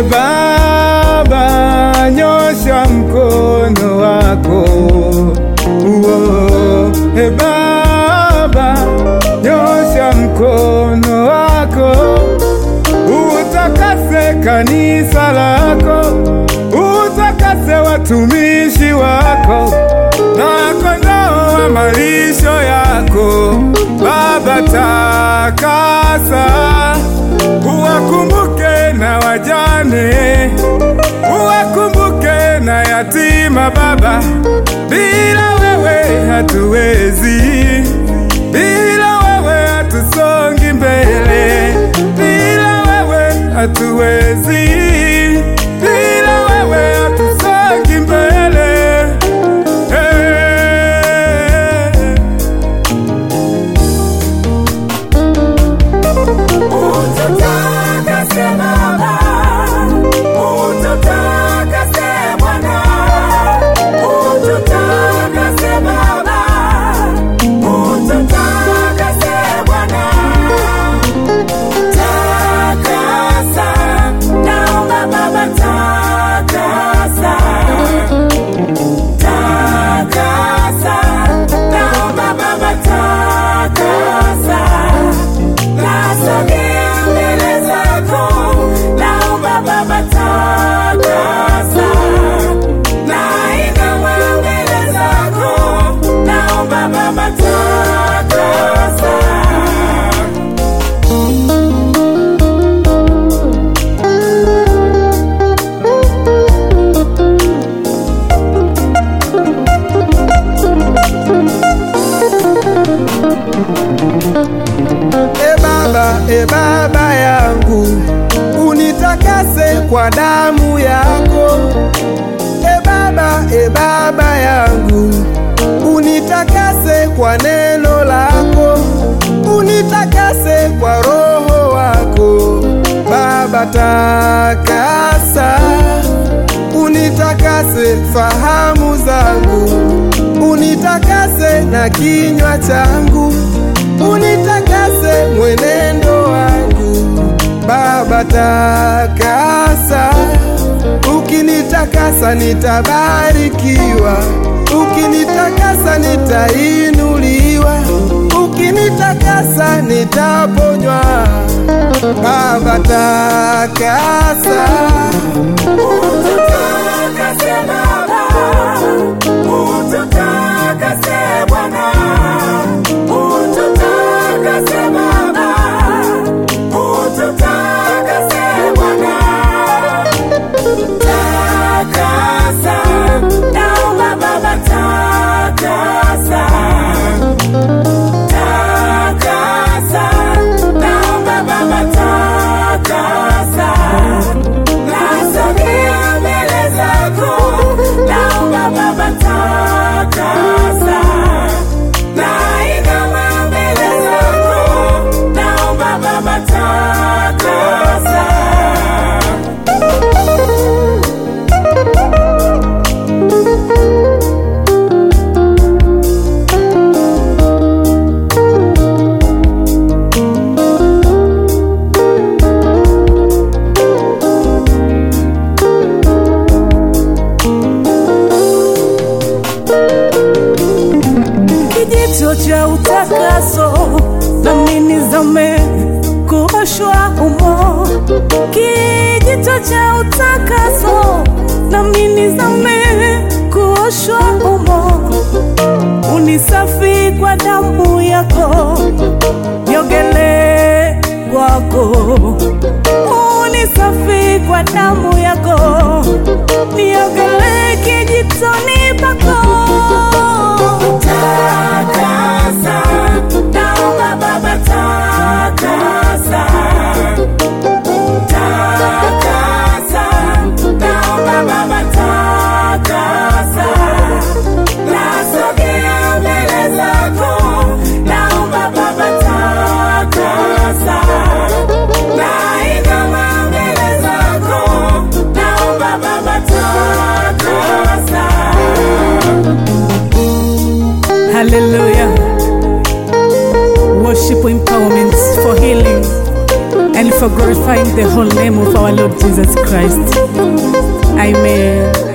E Baba, nyosha mkono wako. Uo, e Baba, nyosha mkono wako, utakase kanisa lako, utakase watumishi wako na kondoo wa malisho yako. Baba, takasa, uwakumbuke na wajane, uwakumbuke na yatima Baba, bila wewe hatuwezi, bila wewe hatusongi mbele, bila wewe hatuwezi, bila wewe hatusongi mbele. Hey. Ututakase Baba, ututakase Bwana, ututakase Baba, ututakase Bwana. Takasa, naomba Baba takasa. Takasa, naomba Baba takasa. Nasogea mbele zako, naomba Baba takasa. Nainama mbele zako, naomba Baba takasa. E Baba, e Baba yangu, unitakase kwa damu yako. E Baba, e Baba yangu, unitakase kwa neno lako, unitakase kwa roho wako. Baba takasa, unitakase fahamu zangu, unitakase na kinywa changu unitakase mwenendo wangu Baba takasa, ukinitakasa nitabarikiwa, ukinitakasa nitainuliwa, ukinitakasa nitaponywa. Baba takasa, Ututakase Baba, ututakase Bwana, ututakase Baba, ututakase Bwana. Takasa, naomba Baba takasa. Takasa, naomba Baba takasa. Nasogea mbele zako, naomba Baba takasa. Nainama mbele zako, naomba Baba takasa. kijito cha utakaso nami nizame kuoshwa humo kijito cha utakaso nami nizame kuoshwa humo unisafi kwa damu yako niogele kwako unisafi kwa damu yako niogele kijitoni pako Takasa, naomba Baba takasa. Takasa, naomba Baba takasa. Nasogea mbele zako, naomba Baba takasa. Nainama mbele zako, naomba Baba takasa. Hallelujah. Worship empowerment for healing and for glorifying the whole name of our Lord Jesus Christ. Amen.